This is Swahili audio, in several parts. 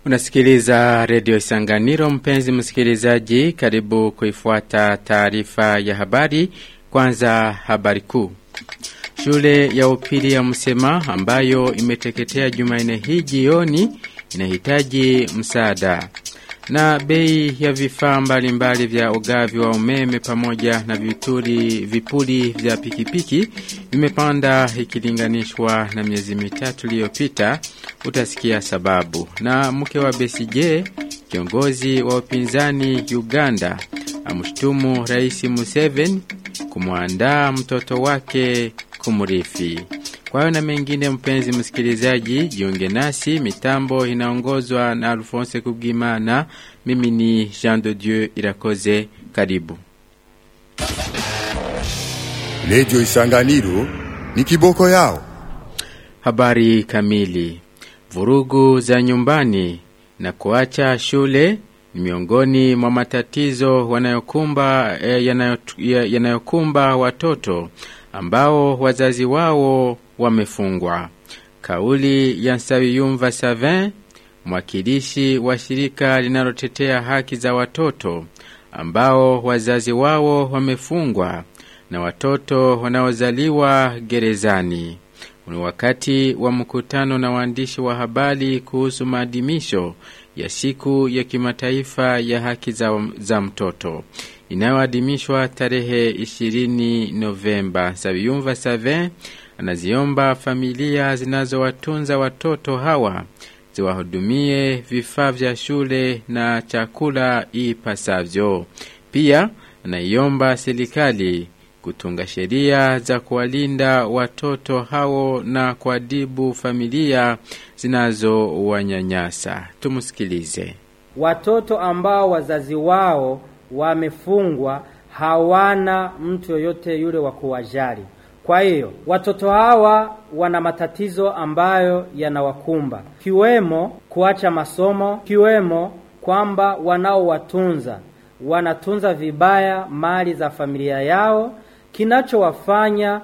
Unasikiliza redio Isanganiro, mpenzi msikilizaji, karibu kuifuata taarifa ya habari. Kwanza habari kuu. Shule ya upili ya Msema ambayo imeteketea Jumanne hii jioni inahitaji msaada. Na bei ya vifaa mbalimbali vya ugavi wa umeme pamoja na vituri, vipuli vya pikipiki vimepanda ikilinganishwa na miezi mitatu iliyopita. Utasikia sababu. Na mke wa Besigye, kiongozi wa upinzani Uganda, amshtumu Rais Museveni kumwandaa mtoto wake kumrithi. Kwa hiyo na mengine, mpenzi msikilizaji, jiunge nasi. Mitambo inaongozwa na Alphonse Kubwimana. Mimi ni Jean de Dieu Irakoze. Karibu Redio Isanganiro ni kiboko yao. habari kamili. Vurugu za nyumbani na kuacha shule ni miongoni mwa matatizo wanayokumba eh, yanayot- ya- yanayokumba watoto ambao wazazi wao wamefungwa. Kauli ya Nsawiyumva Savin, mwakilishi wa shirika linalotetea haki za watoto ambao wazazi wao wamefungwa na watoto wanaozaliwa gerezani. Ni wakati wa mkutano na waandishi wa habari kuhusu maadhimisho ya siku ya kimataifa ya haki za, za mtoto inayoadhimishwa tarehe 20 Novemba. Sabiyumva Savin anaziomba familia zinazowatunza watoto hawa ziwahudumie vifaa vya shule na chakula ipasavyo. Pia anaiomba serikali kutunga sheria za kuwalinda watoto hao na kuadibu familia zinazowanyanyasa. Tumsikilize. Watoto ambao wazazi wao wamefungwa hawana mtu yoyote yule wa kuwajali. Kwa hiyo watoto hawa wana matatizo ambayo yanawakumba, kiwemo kuacha masomo, kiwemo kwamba wanaowatunza wanatunza vibaya mali za familia yao, kinachowafanya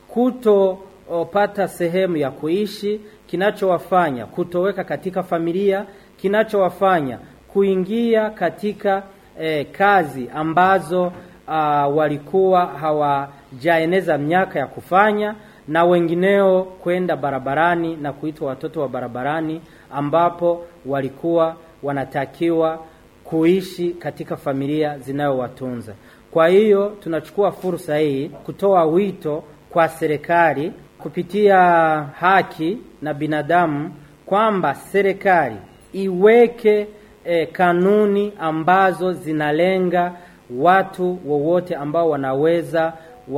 kutopata sehemu ya kuishi, kinachowafanya kutoweka katika familia, kinachowafanya kuingia katika eh, kazi ambazo uh, walikuwa hawajaeneza miaka ya kufanya, na wengineo kwenda barabarani na kuitwa watoto wa barabarani, ambapo walikuwa wanatakiwa kuishi katika familia zinayowatunza. Kwa hiyo tunachukua fursa hii kutoa wito kwa serikali kupitia haki na binadamu kwamba serikali iweke eh, kanuni ambazo zinalenga watu wowote ambao wanaweza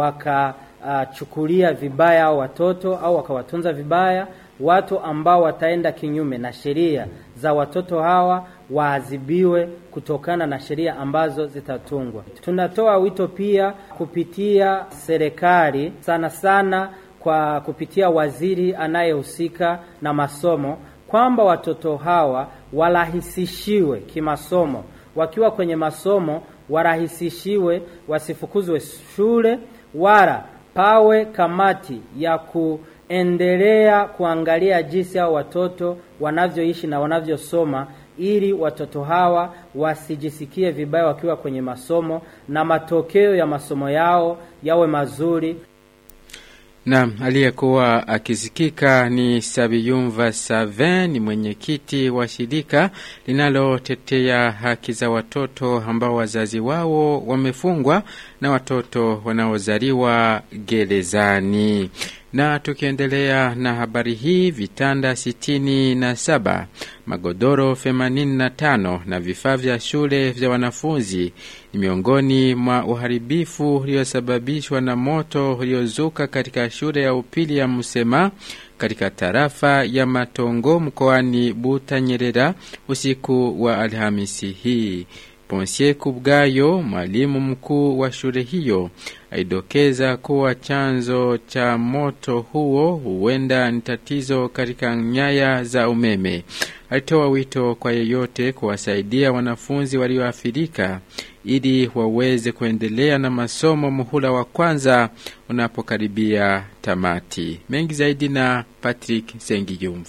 wakachukulia uh, vibaya au watoto au wakawatunza vibaya watu ambao wataenda kinyume na sheria za watoto hawa waadhibiwe kutokana na sheria ambazo zitatungwa. Tunatoa wito pia kupitia serikali, sana sana kwa kupitia waziri anayehusika na masomo, kwamba watoto hawa warahisishiwe kimasomo, wakiwa kwenye masomo warahisishiwe, wasifukuzwe shule, wala pawe kamati ya ku endelea kuangalia jinsi hao watoto wanavyoishi na wanavyosoma ili watoto hawa wasijisikie vibaya wakiwa kwenye masomo na matokeo ya masomo yao yawe mazuri. Naam, aliyekuwa akisikika ni Sabiyumva Savin, ni mwenyekiti wa shirika linalotetea haki za watoto ambao wazazi wao wamefungwa na watoto wanaozaliwa gerezani. Na tukiendelea na habari hii, vitanda sitini na saba, magodoro themanini na tano na vifaa vya shule vya wanafunzi ni miongoni mwa uharibifu uliosababishwa na moto uliozuka katika shule ya upili ya Musema katika tarafa ya Matongo mkoani Butanyerera usiku wa Alhamisi hii. Ponsie Kubwayo, mwalimu mkuu wa shule hiyo, aidokeza kuwa chanzo cha moto huo huenda ni tatizo katika nyaya za umeme. Alitoa wito kwa yeyote kuwasaidia wanafunzi walioathirika ili waweze kuendelea na masomo muhula wa kwanza unapokaribia tamati. Mengi zaidi na Patrick Sengiyumva.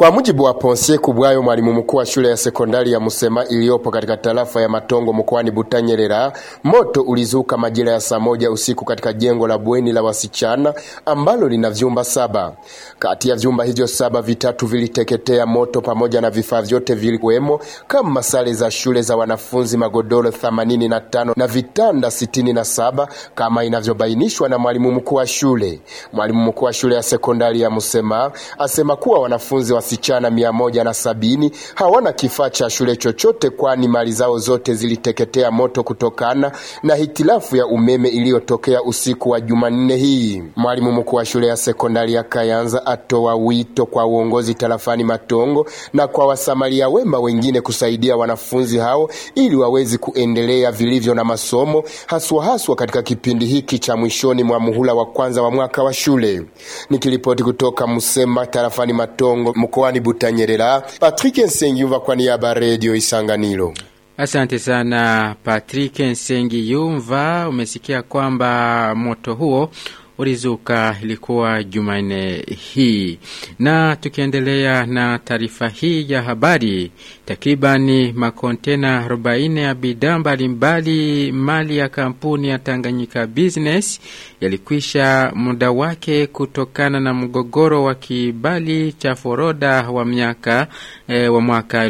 Kwa mujibu wa Ponsie Kubwayo, mwalimu mkuu wa shule ya sekondari ya Musema iliyopo katika tarafa ya Matongo mkoani Butanyerera, moto ulizuka majira ya saa moja usiku katika jengo la bweni la wasichana ambalo lina vyumba saba. Kati ya vyumba hivyo saba, vitatu viliteketea moto pamoja na vifaa vyote vilikuwemo kama sare za shule za wanafunzi, magodoro 85 na vitanda 67 kama inavyobainishwa na mwalimu mkuu wa shule. Mwalimu mkuu wa shule ya sekondari ya Musema asema kuwa wanafunzi wasichana mia moja na sabini hawana kifaa cha shule chochote, kwani mali zao zote ziliteketea moto kutokana na hitilafu ya umeme iliyotokea usiku wa Jumanne hii. Mwalimu mkuu wa shule ya sekondari ya Kayanza atoa wito kwa uongozi tarafani Matongo na kwa wasamaria wema wengine kusaidia wanafunzi hao ili wawezi kuendelea vilivyo na masomo haswa haswa katika kipindi hiki cha mwishoni mwa muhula wa kwanza wa mwaka wa shule. Nikiripoti kutoka Musema tarafani Matongo mkoani Butanyerera, Patrick Nsengiyumva kwa niaba ya Radio Isanganiro. Asante sana Patrick Nsengi Yumva. Umesikia kwamba moto huo ulizuka ilikuwa Jumanne hii. Na tukiendelea na taarifa hii ya habari, takribani makontena 40 ya bidhaa mbalimbali mali ya kampuni ya Tanganyika Business yalikwisha muda wake kutokana na mgogoro wa kibali cha foroda wa miaka e, wa mwaka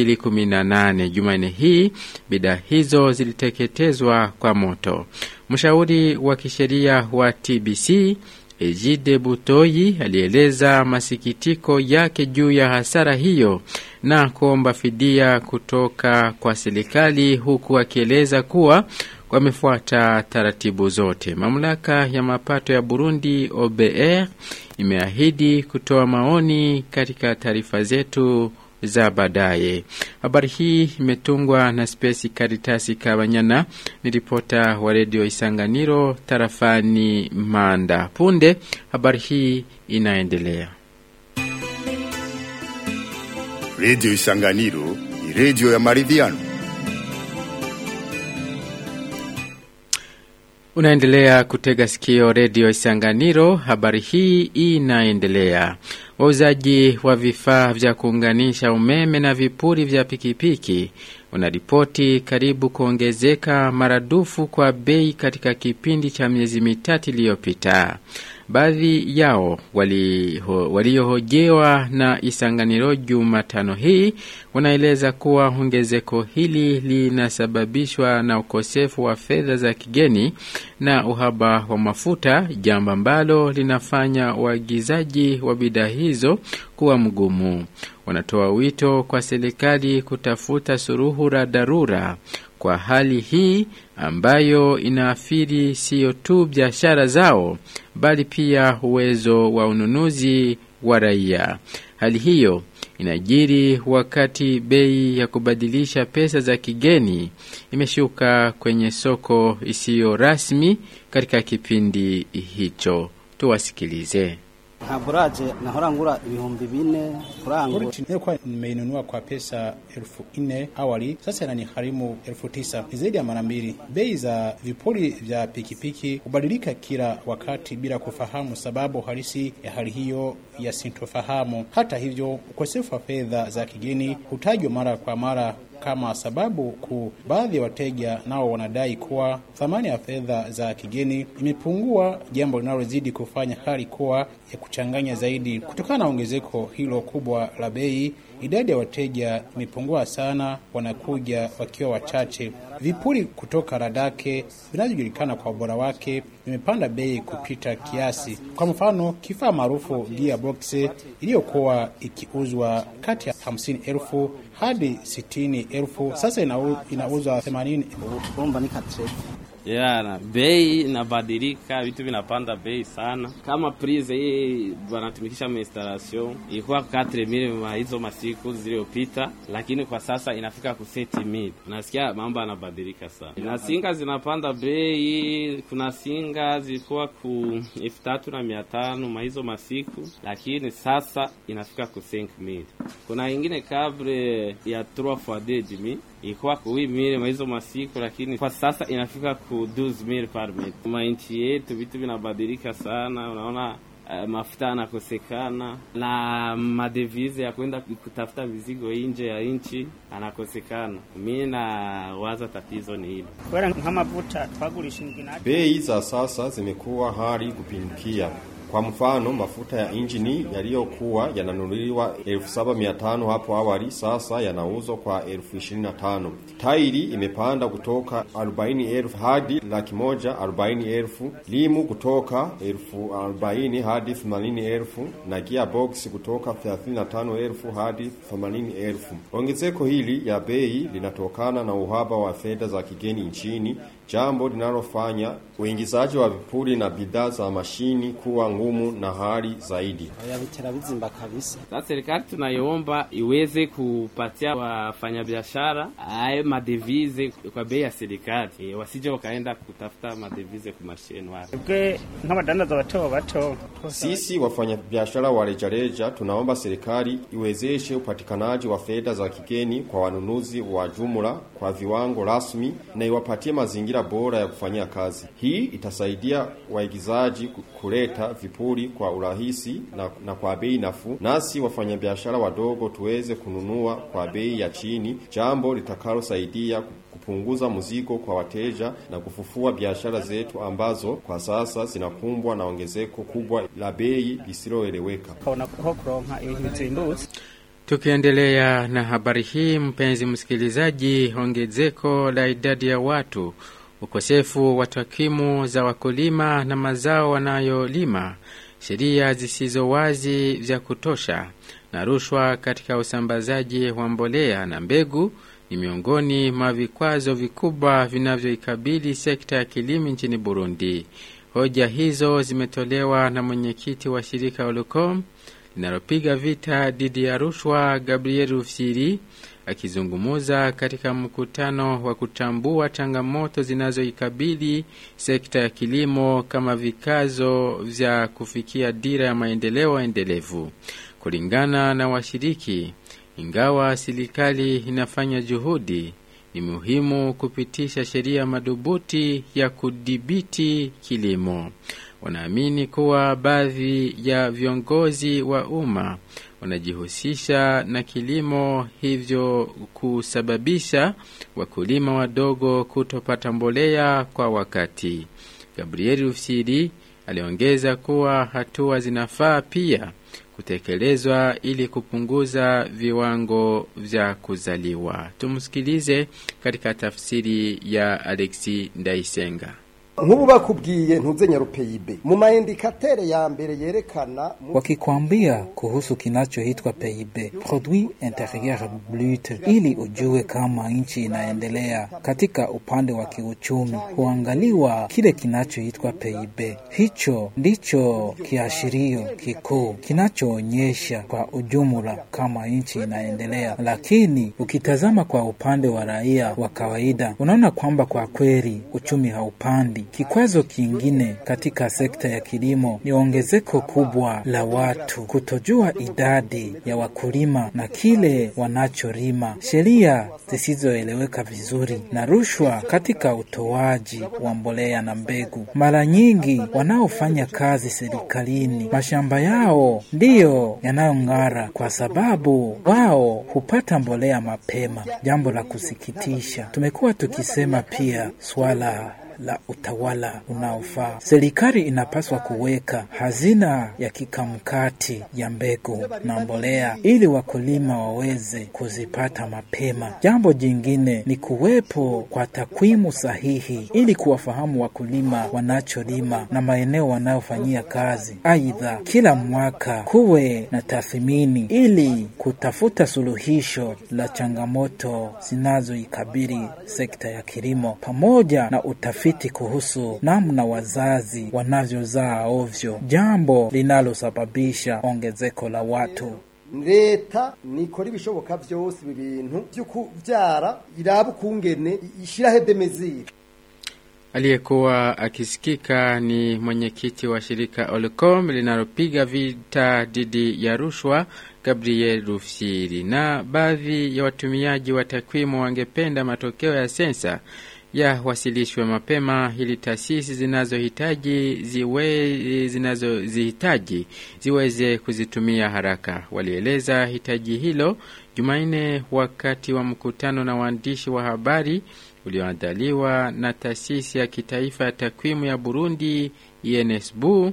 2018. Jumanne hii bidhaa hizo ziliteketezwa kwa moto. Mshauri wa kisheria wa TBC Ejide Butoyi alieleza masikitiko yake juu ya hasara hiyo na kuomba fidia kutoka kwa serikali huku akieleza kuwa wamefuata taratibu zote. Mamlaka ya mapato ya Burundi OBR imeahidi kutoa maoni katika taarifa zetu za baadaye. Habari hii imetungwa na Spesi Karitasi Kabanyana, ni ripota wa redio Isanganiro tarafani Manda. Punde habari hii inaendelea. Redio Isanganiro ni redio ya maridhiano. Unaendelea kutega sikio redio Isanganiro. Habari hii inaendelea. Wauzaji wa vifaa vya kuunganisha umeme na vipuri vya pikipiki unaripoti karibu kuongezeka maradufu kwa bei katika kipindi cha miezi mitatu iliyopita. Baadhi yao waliohojewa wali na Isanganiro Jumatano hii wanaeleza kuwa ongezeko hili linasababishwa na ukosefu wa fedha za kigeni na uhaba wa mafuta, jambo ambalo linafanya waagizaji wa bidhaa hizo kuwa mgumu. Wanatoa wito kwa serikali kutafuta suruhu la dharura kwa hali hii ambayo inaathiri siyo tu biashara zao bali pia uwezo wa ununuzi wa raia. Hali hiyo inajiri wakati bei ya kubadilisha pesa za kigeni imeshuka kwenye soko isiyo rasmi katika kipindi hicho. Tuwasikilize. nka buraje nahora ngura ibihumbi bine kurangura nilikuwa nimeinunua kwa pesa elfu nne awali, sasa inanigharimu elfu tisa ni zaidi ya mara mbili. Bei za vipuri vya pikipiki hubadilika kila wakati bila kufahamu sababu halisi ya hali hiyo ya sintofahamu. Hata hivyo, ukosefu wa fedha za kigeni hutajwa mara kwa mara kama sababu kuu. Baadhi ya wateja nao wanadai kuwa thamani ya fedha za kigeni imepungua, jambo linalozidi kufanya hali kuwa ya kuchanganya zaidi. Kutokana na ongezeko hilo kubwa la bei, idadi ya wateja imepungua sana, wanakuja wakiwa wachache. Vipuri kutoka Radake vinavyojulikana kwa ubora wake vimepanda bei kupita kiasi. Kwa mfano, kifaa maarufu gearbox iliyokuwa ikiuzwa kati ya hamsini elfu hadi sitini elfu sasa inau, inauzwa themanini urumva ni katre yana bei inabadilika, vitu vinapanda bei sana. Kama prize hii wanatumikisha installation ilikuwa 4000 ma hizo masiku zilizopita, lakini kwa sasa inafika ku 7000. Unasikia mambo yanabadilika sana, na singa zinapanda bei. Kuna singa zilikuwa ku elfu tatu na mia tano ma hizo masiku, lakini sasa inafika ku 5000. Kuna ingine kabre ya 3 fois 2000 ilikuwa ku 8000 ma hizo masiku, lakini kwa sasa inafika ku 12000 par metre. Mainchi yetu vitu vinabadilika sana, unaona uh, mafuta anakosekana na madevize ya kwenda kutafuta mizigo nje ya nchi anakosekana. Mi na waza tatizo ni hilo. kubera nk'amavuta twagurisha ingina Bei za sasa zimekuwa hali kupindukia. Kwa mfano, mafuta ya injini yaliyokuwa yananunuliwa 7500 hapo awali sasa yanauzwa kwa 25000. Tairi imepanda kutoka 40000 hadi laki moja 40000, limu kutoka 1040 hadi 80000 na gearbox kutoka 35000 hadi 80000. Ongezeko hili ya bei linatokana na uhaba wa fedha za kigeni nchini, jambo linalofanya uingizaji wa vipuri na bidhaa za mashini kuwa ngumu na hali zaidi. oya bitera bizimba kabisa Sasa serikali tunaiomba iweze kupatia wafanyabiashara aye madevize kwa bei ya serikali, e, wasije wakaenda kutafuta madevize kumasheni wapi. bwe nk'abadandaza bato bato Sisi wafanyabiashara wa rejareja tunaomba serikali iwezeshe upatikanaji wa fedha za kigeni kwa wanunuzi wa jumla kwa viwango rasmi na iwapatie mazingira bora ya kufanyia kazi. Hii itasaidia waigizaji ku- kuleta vipuri kwa urahisi na, na kwa bei nafuu, nasi wafanyabiashara wadogo tuweze kununua kwa bei ya chini, jambo litakalosaidia kupunguza mzigo kwa wateja na kufufua biashara zetu ambazo kwa sasa zinakumbwa na ongezeko kubwa la bei lisiloeleweka. ukabona ko kuronka ibintu bizimbutse Tukiendelea na habari hii, mpenzi msikilizaji, ongezeko la idadi ya watu, ukosefu wa takwimu za wakulima na mazao wanayolima, sheria zisizo wazi vya kutosha na rushwa katika usambazaji wa mbolea na mbegu ni miongoni mwa vikwazo vikubwa vinavyoikabili sekta ya kilimo nchini Burundi. Hoja hizo zimetolewa na mwenyekiti wa shirika Olcom linalopiga vita dhidi ya rushwa Gabriel Rufyiri akizungumuza katika mkutano wa kutambua changamoto zinazoikabili sekta ya kilimo kama vikazo vya kufikia dira ya maendeleo endelevu. Kulingana na washiriki, ingawa serikali inafanya juhudi, ni muhimu kupitisha sheria madhubuti ya kudhibiti kilimo. Wanaamini kuwa baadhi ya viongozi wa umma wanajihusisha na kilimo, hivyo kusababisha wakulima wadogo kutopata mbolea kwa wakati. Gabriel Rufyiri aliongeza kuwa hatua zinafaa pia kutekelezwa ili kupunguza viwango vya kuzaliwa. Tumsikilize katika tafsiri ya Alexi Ndaisenga. nk'ubu bakubwiye ntuze nyarupeyibe mu maindikatere ya mbere yerekana mu- wakikwambia kuhusu kinachoitwa PIB, produit interieur brut, ili ujue kama nchi inaendelea katika upande wa kiuchumi, huangaliwa kile kinachoitwa PIB. Hicho ndicho kiashirio kikuu kinachoonyesha kwa ujumla kama nchi inaendelea, lakini ukitazama kwa upande wa raia wa kawaida, unaona kwamba kwa kweli uchumi haupandi. Kikwazo kingine katika sekta ya kilimo ni ongezeko kubwa la watu kutojua idadi ya wakulima na kile wanacholima, sheria zisizoeleweka vizuri na rushwa katika utoaji wa mbolea na mbegu. Mara nyingi wanaofanya kazi serikalini, mashamba yao ndiyo yanayong'ara kwa sababu wao hupata mbolea mapema, jambo la kusikitisha. Tumekuwa tukisema pia swala la utawala unaofaa. Serikali inapaswa kuweka hazina ya kikamkati ya mbegu na mbolea ili wakulima waweze kuzipata mapema. Jambo jingine ni kuwepo kwa takwimu sahihi ili kuwafahamu wakulima wanacholima na maeneo wanayofanyia kazi. Aidha, kila mwaka kuwe na tathmini ili kutafuta suluhisho la changamoto zinazoikabili sekta ya kilimo pamoja na utafiti kuhusu namna wazazi wanavyozaa ovyo, jambo linalosababisha ongezeko la watu. leta nikora ibishoboka vyose ibi bintu vyo kuvyara iraba ukungene ishiraho demezire Aliyekuwa akisikika ni mwenyekiti wa shirika Olcom linalopiga vita dhidi ya rushwa Gabriel Rufyiri. Na baadhi ya watumiaji wa takwimu wangependa matokeo ya sensa yawasilishwe mapema ili taasisi zinazohitaji ziwe zinazozihitaji ziweze kuzitumia haraka. Walieleza hitaji hilo Jumanne wakati wa mkutano na waandishi wa habari ulioandaliwa na taasisi ya kitaifa ya takwimu ya Burundi INSBU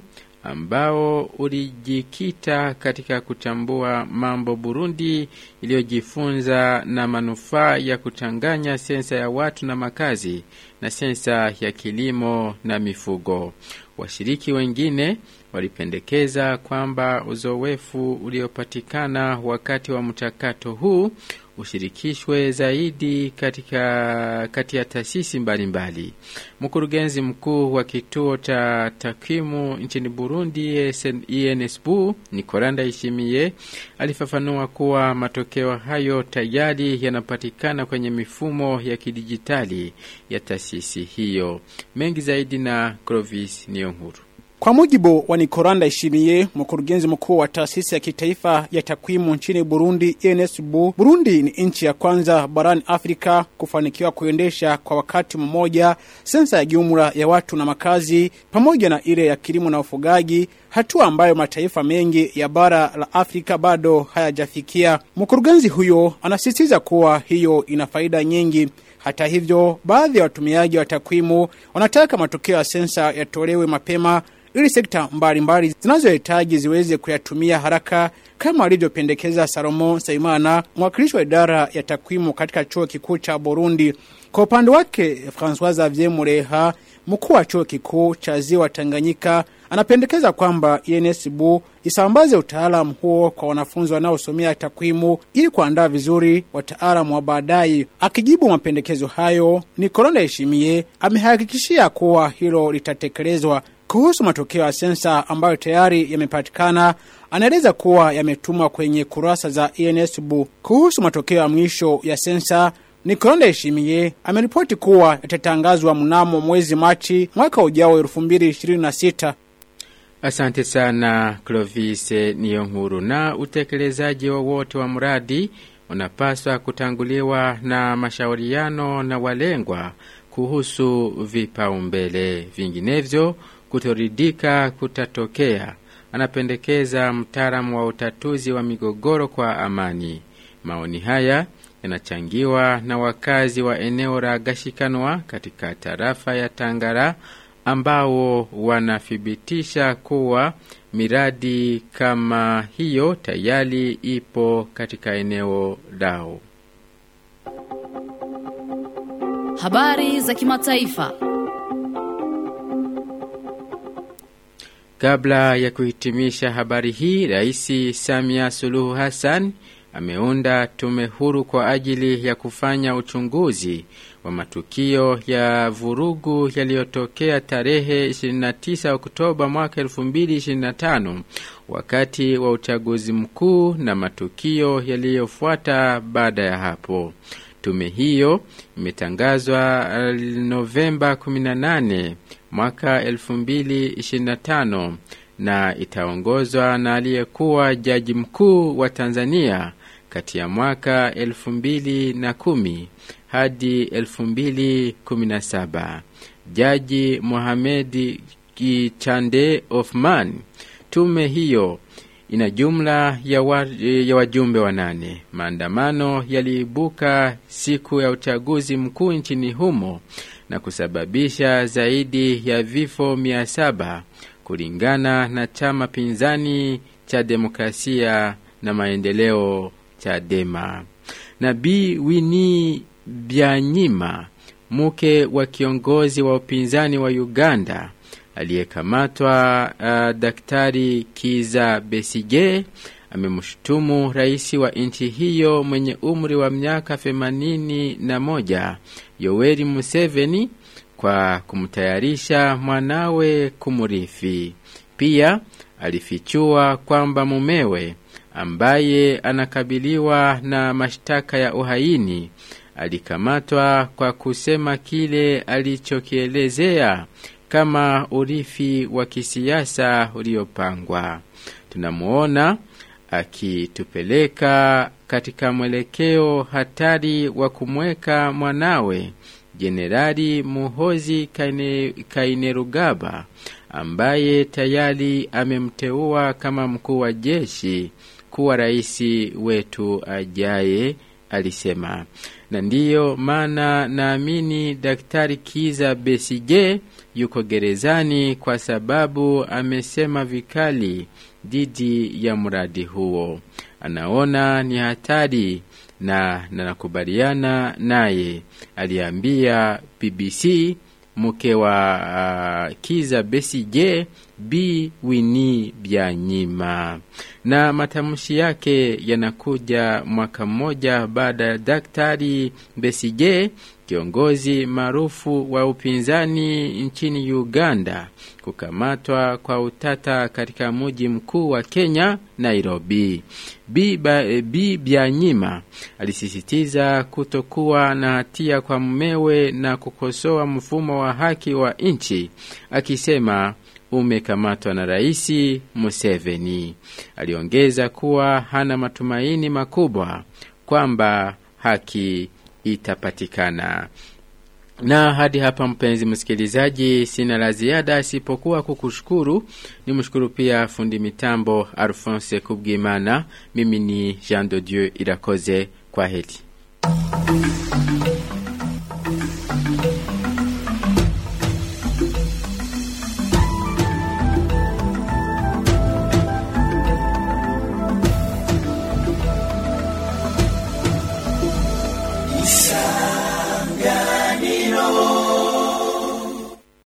ambao ulijikita katika kutambua mambo Burundi iliyojifunza na manufaa ya kuchanganya sensa ya watu na makazi na sensa ya kilimo na mifugo. Washiriki wengine walipendekeza kwamba uzoefu uliopatikana wakati wa mchakato huu ushirikishwe zaidi katika kati ya taasisi mbalimbali. Mkurugenzi mkuu wa kituo cha takwimu nchini Burundi INSBU Nikolanda Ishimie alifafanua kuwa matokeo hayo tayari yanapatikana kwenye mifumo ya kidijitali ya taasisi hiyo. Mengi zaidi na Clovis Niyonkuru. Kwa mujibu wa Nikoranda Ishimiye, mkurugenzi mkuu wa taasisi ya kitaifa ya takwimu nchini Burundi INSBU, Burundi ni nchi ya kwanza barani Afrika kufanikiwa kuendesha kwa wakati mmoja sensa ya jumla ya watu na makazi pamoja na ile ya kilimo na ufugaji, hatua ambayo mataifa mengi ya bara la Afrika bado hayajafikia. Mkurugenzi huyo anasisitiza kuwa hiyo ina faida nyingi. Hata hivyo, baadhi ya watumiaji wa takwimu wanataka matokeo ya sensa yatolewe mapema ili sekta mbalimbali zinazohitaji ziweze kuyatumia haraka kama alivyopendekeza Salomo Saimana, mwakilishi wa idara ya takwimu katika chuo kikuu cha Burundi. Kwa upande wake, Francois Xavier Mureha, mkuu wa chuo kikuu cha Ziwa Tanganyika, anapendekeza kwamba INSBU isambaze utaalamu huo kwa wanafunzi wanaosomea takwimu ili kuandaa vizuri wataalamu wa baadaye. Akijibu mapendekezo hayo, Nikolona Heshimie amehakikishia kuwa hilo litatekelezwa. Kuhusu matokeo ya sensa ambayo tayari yamepatikana, anaeleza kuwa yametumwa kwenye kurasa za INSBU. Kuhusu matokeo ya mwisho ya sensa, Nikolonda Heshimie ameripoti kuwa yatatangazwa mnamo mwezi Machi mwaka ujao 2026. Asante sana Clovis Niyonkuru. Na utekelezaji wowote wa mradi unapaswa kutanguliwa na mashauriano na walengwa kuhusu vipaumbele, vinginevyo kutoridika kutatokea. Anapendekeza mtaalamu wa utatuzi wa migogoro kwa amani. Maoni haya yanachangiwa na wakazi wa eneo la Gashikanwa katika tarafa ya Tangara ambao wanathibitisha kuwa miradi kama hiyo tayari ipo katika eneo lao. Habari za kimataifa. Kabla ya kuhitimisha habari hii, Rais Samia Suluhu Hassan ameunda tume huru kwa ajili ya kufanya uchunguzi wa matukio ya vurugu yaliyotokea tarehe 29 Oktoba mwaka 2025 wakati wa uchaguzi mkuu na matukio yaliyofuata baada ya hapo. Tume hiyo imetangazwa Novemba 18 mwaka 2025 na itaongozwa na aliyekuwa jaji mkuu wa Tanzania kati ya mwaka 2010 hadi 2017 Jaji Mohamed Kichande Othman. Tume hiyo ina jumla ya, wa, ya wajumbe wanane. Maandamano yaliibuka siku ya uchaguzi mkuu nchini humo na kusababisha zaidi ya vifo mia saba kulingana na chama pinzani cha demokrasia na maendeleo Chadema. Na Bi Winnie Byanyima, mke wa kiongozi wa upinzani wa Uganda aliyekamatwa uh, Daktari Kiza Besige amemshutumu rais wa nchi hiyo mwenye umri wa miaka themanini na moja Yoweri Museveni kwa kumtayarisha mwanawe kumurithi. Pia alifichua kwamba mumewe ambaye anakabiliwa na mashtaka ya uhaini alikamatwa kwa kusema kile alichokielezea kama urithi wa kisiasa uliopangwa. Tunamuona akitupeleka katika mwelekeo hatari wa kumweka mwanawe Jenerali Muhozi Kaine, Kainerugaba ambaye tayari amemteua kama mkuu wa jeshi kuwa rais wetu ajaye, alisema. Na ndiyo maana naamini Daktari Kiza Besije yuko gerezani kwa sababu amesema vikali dhidi ya mradi huo. Anaona ni hatari na nakubaliana naye, aliambia BBC mke wa uh, Kiza Besije B Wini Byanyima. Na matamshi yake yanakuja mwaka mmoja baada ya Daktari Besije, kiongozi maarufu wa upinzani nchini Uganda, kukamatwa kwa utata katika mji mkuu wa Kenya, Nairobi. B, ba, B Byanyima alisisitiza kutokuwa na hatia kwa mumewe na kukosoa mfumo wa haki wa nchi akisema umekamatwa na Rais Museveni. Aliongeza kuwa hana matumaini makubwa kwamba haki itapatikana. Na hadi hapa, mpenzi msikilizaji, sina la ziada isipokuwa kukushukuru. Ni mshukuru pia fundi mitambo Alphonse Kubwimana. Mimi ni Jean de Dieu Irakoze. Kwa heri.